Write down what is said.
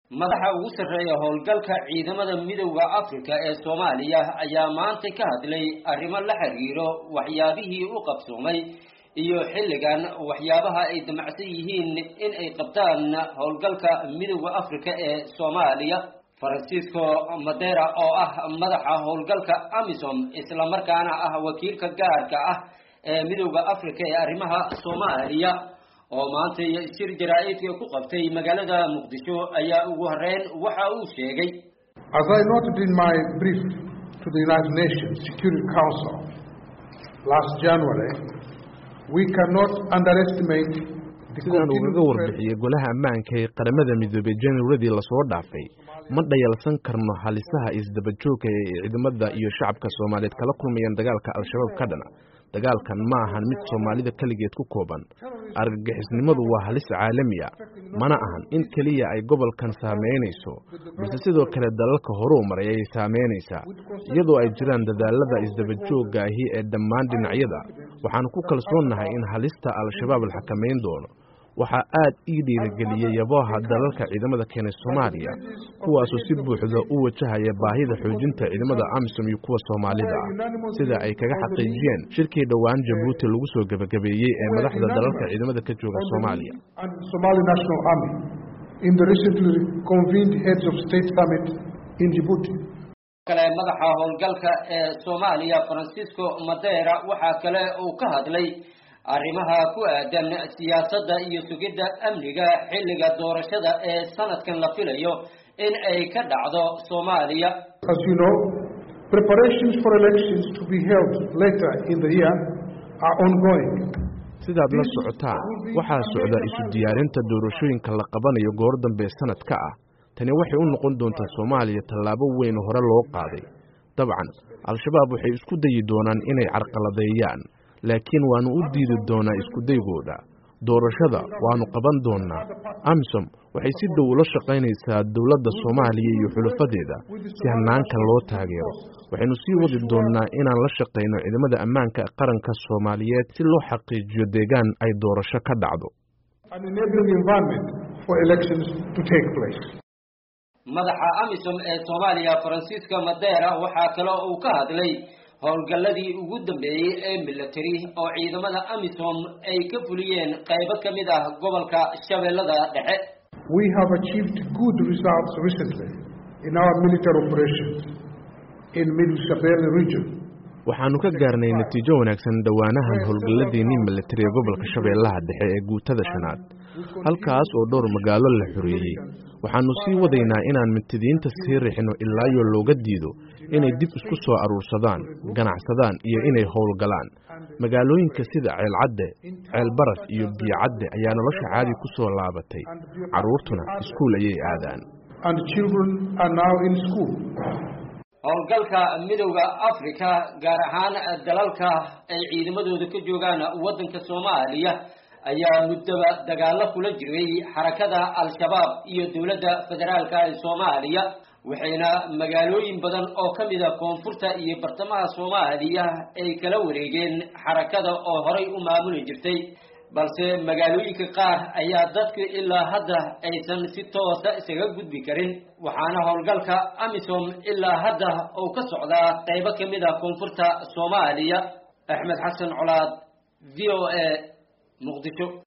madaxa ugu sarreeya howlgalka ciidamada midowda africa ee soomaaliya ayaa maanta ka hadlay arrimo la xiriiro waxyaabihii u qabsoomay iyo xilligan waxyaabaha ay damacsan yihiin in ay qabtaan howlgalka midowda africa ee soomaaliya francisco madera oo ah madaxa howlgalka amisom islamarkaana ah wakiilka gaarka ah ee midowda africa ee arrimaha soomaaliya oo maanta shir jaraa-idka ku qabtay magaalada muqdisho ayaa ugu horeyn waxa uu sheegay As I noted in my brief to the United Nations Security Council last January, we cannot underestimate the sidaan ugaga warbixiyey golaha ammaanka ee qaramada midoobey januaradii lasoo dhaafay ma dhayalsan karno halisaha isdabajooga ee ciidamada iyo shacabka soomaaliyeed kala kulmayaan dagaalka al-shabaab ka dhana dagaalkan ma ahan mid soomaalida keligeed ku kooban argagixisnimadu waa halis caalami a mana ahan in keliya ay gobolkan saameynayso balse sidoo kale dalalka horuu maray ayay saameynaysaa iyadoo ay jiraan dadaalada isdabajooga ahi ee dhammaan dhinacyada waxaanu ku kalsoonnahay in halista al-shabaab la xakamayn doono waxaa aad ii dhiirigeliyey yabooha dalalka ciidamada keenay soomaaliya kuwaasoo si buuxda u wajahaya baahida xoojinta ciidamada amisom iyo kuwa soomaalida ah sida ay kaga xaqiijiyeen shirkii dhowaan jabuuti lagu soo gebagabeeyey ee madaxda dalalka ciidamada ka jooga soomaaliya kale madaxa howlgalka ee soomaaliya francisco madera waxaa kale uu ka hadlay arrimaha ku aadan siyaasadda iyo sugidda amniga xilliga doorashada ee sanadkan la filayo in ay ka dhacdo soomaaliya As you know, preparations for elections to be held later in the year are ongoing. sidaad la socotaan waxaa socda isu diyaarinta doorashooyinka la qabanayo goor dambe sanadka ah tani waxay u noqon doontaa soomaaliya tallaabo weyn hore loo qaaday dabcan al-shabaab waxay isku dayi doonaan inay carqaladeeyaan laakiin waannu u diidi doonaa iskudaygooda doorashada waannu qaban doonnaa amisom waxay si dhow ula shaqaynaysaa dowladda soomaaliya iyo xulafadeeda si hanaankan loo taageero waxaynu sii wadi doonnaa inaan la shaqayno ciidamada ammaanka qaranka soomaaliyeed si loo xaqiijiyo deegaan ay doorasho ka dhacdo madaxa amisom ee soomaaliya francisco madera waxaa kale uu ka hadlay howlgalladii ugu dambeeyey ee military oo ciidamada amisom ay ka fuliyeen qaybo ka mid ah gobolka shabeellada dhexe We have achieved good results recently in our military operations in Middle Shabelle region. waxaannu ka gaarnay natiijo wanaagsan dhowaanahan howlgalladeennii militari ee gobolka shabeellaha dhexe ee guutada shanaad halkaas oo dhowr magaalo la xoreeyey waxaannu sii wadaynaa inaan mintidiinta sii rixino ilaayo looga diido inay dib isku soo aruursadaan ganacsadaan iyo inay howlgalaan magaalooyinka sida ceelcadde ceelbaraf iyo biyocadde ayaa nolosha caadi ku soo laabatay carruurtuna iskuul ayay aadaan And children are now in school. howlgalka midowda africa gaar ahaan dalalka ay ciidamadooda ka joogaan waddanka soomaaliya ayaa muddaba dagaalo kula jiray xarakada al-shabaab iyo dowladda federaalka ee soomaaliya waxayna magaalooyin badan oo ka mid a koonfurta iyo bartamaha soomaaliya ay kala wareegeen xarakada oo horay u maamuli jirtay balse magaalooyinka qaar ayaa dadku ilaa hadda aysan si toosa isaga gudbi karin waxaana howlgalka amisom ilaa hadda uu ka socdaa qaybo ka mid a koonfurta soomaaliya axmed xasan colaad v o a muqdisho